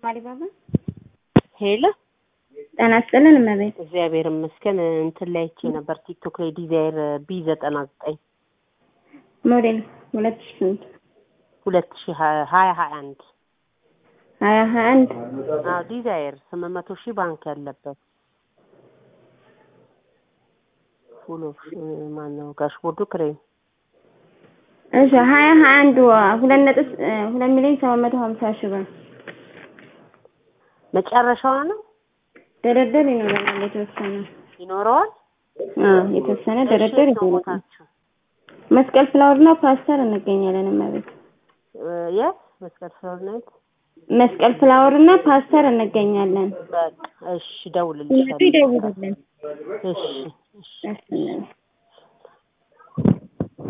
አሊባባ ሄሎ ጤና ይስጥልን እመቤት። እግዚአብሔር ይመስገን። እንትን ላይ አይቼ ነበር ቲክቶክ ላይ ዲዛይር ቢ ዘጠና ዘጠኝ ሞዴል ሁለት ሺ ስንት ሁለት ሺ ሀያ ሀያ አንድ ሀያ ሀያ አንድ አዎ ዲዛይር ስምንት መቶ ሺህ ባንክ ያለበት ፉል ኦፕሽን ማነው ጋሽቦርዱ ክሬም እሺ ሀያ ሀያ አንድ ሁለት ነጥብ ሁለት ሚሊዮን ሰባት መቶ ሀምሳ ሺህ ብር መጨረሻዋ ነው ድርድር ይኖረናል የተወሰነ ይኖረዋል። አዎ የተወሰነ ድርድር እሺ፣ ነው ይኖረናል። ቦታችሁ መስቀል ፍላወርና ፓስተር እንገኛለን እመቤት። እ የት መስቀል ፍላወር ናይት? መስቀል ፍላወርና ፓስተር እንገኛለን። በቃ እሺ፣ ሲመጡ እደውልልሻለሁ። ይደውሉልን። እሺ እሺ እሺ እመቤት።